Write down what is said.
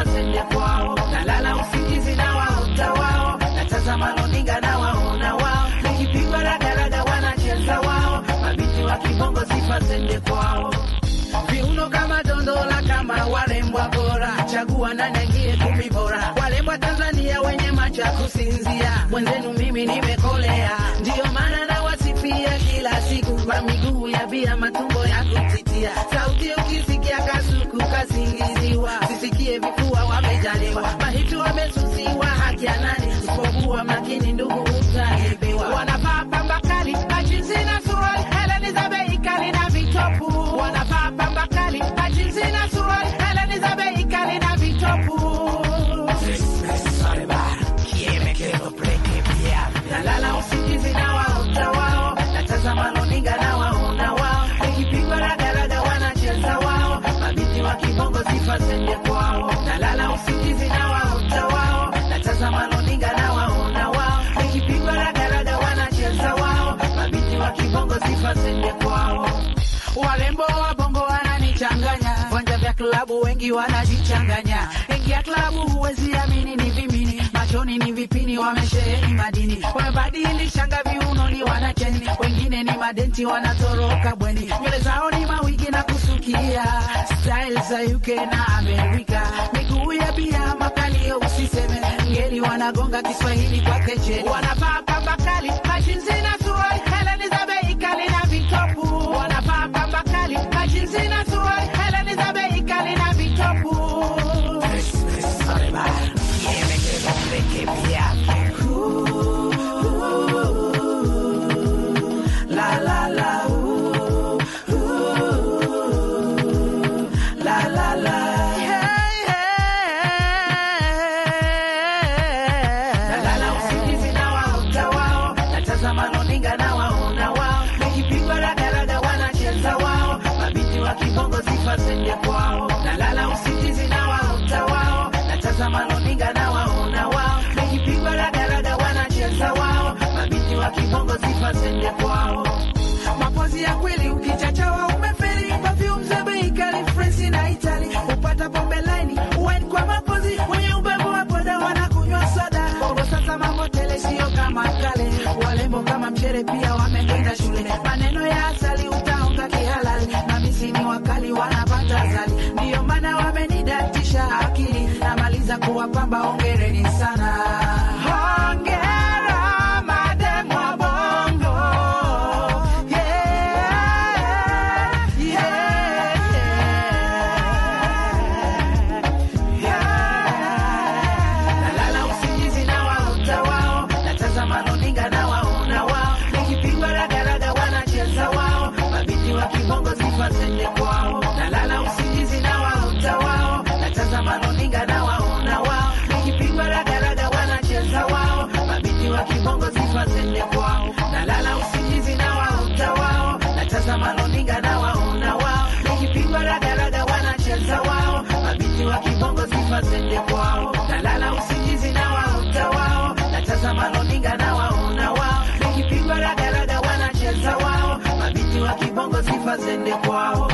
sifa zende kwao, nalala usingizi na waota wao, natazama runinga na waona wao, nikipigwa ragaraga wanacheza wao, mabinti wa kibongo sifa zende kwao viuno kama dondola kama warembwa bora, chagua nani aingie kumi bora. Warembwa Tanzania wenye macho ya kusinzia, mwenzenu mimi nimekolea, ndiyo maana nawasifia kila siku kwa miguu ya bia, matumbo ya kutitia, sauti ukisikia kasuku kasingiziwa, sisikie vifua wamejaliwa, mahitu wamesusiwa, haki ya nani? Usipokuwa makini ndugu utaibiwa. Wanavaa pamba kali, majinsi na suruali, heleni za bei kali na vitopu, wanavaa pamba kali, majinsi na suruali, heleni za bei kali na vitopu. Nalala usingizi na waota wao, natazama runinga na waona wao, nikipigwa ragaraga wanacheza wao, mabinti wa kibongo sifa zende kwao. Nalala usingizi na waota wao, natazama runinga na waona wao, nikipigwa ragaraga wanacheza wao, mabinti wa kibongo sifa zende kwao. Warembo wa bongo wananichanganya, vanja vya klabu wengi wanajichanganya. Ingia klabu huwezi amini, ni vimini machoni ni vipini, wamesheheni madini, wamebadilishanga viunoni, wanacheni wengine ni madenti, wanatoroka bweni, nywele zao ni mawigi na kusukia, style za UK na Amerika, miguu ya bia makalio, usiseme ngeli, wanagonga Kiswahili kwa keche, wanavaa pamba kali, majinsi na suruali, heleni za bei kali na vitopu, wanavaa pamba kali, majinsi na suruali, heleni za bei kali na vitopu. La la la, ooh, ooh, la la la. Hey, hey. Nalala usingizi na waota wao, natazama runinga na waona wao, nikipigwa ragaraga wanacheza wao, mabinti wa kibongo sifa zende kwao. Nalala usingizi na waota wao, natazama runinga na waona wao, nikipigwa ragaraga wanacheza wao, mabinti wa kibongo sifa zende kwao. Mapozi ya kweli ukichachawa umefeli, perfume za bei kali France na Italy, upata pombe laini wine kwa mapozi, wenye ubebo wa poda wanakunywa soda. Bongo sasa mambo tele, sio kama kale, walembo kama mchere pia wamekwenda shule, maneno ya asali utaonga kihalali, na misini wakali wanapata zali, ndiyo maana wamenidatisha akili, namaliza kuwapamba, ongereni sana. Hongera madem wa bongo. Yeah, yeah, yeah. Nalala usingizi na waota wao, natazama runinga na waona wao, nikipigwa ragaraga wanacheza wao, mabinti wa kibongo sifa zende kwao. Nalala usingizi na waota wao, natazama runinga na waona wao, nikipigwa ragaraga wanacheza wao, mabinti wa kibongo sifa zende kwao. Nalala usingizi na waota wao, natazama runinga na waona wao, nikipigwa ragaraga wanacheza wao, mabinti wa kibongo sifa zende kwao. Nalala usingizi na waota wao, natazama runinga na waona wao, nikipigwa ragaraga wanacheza wao, mabinti wa kibongo sifa zende kwao.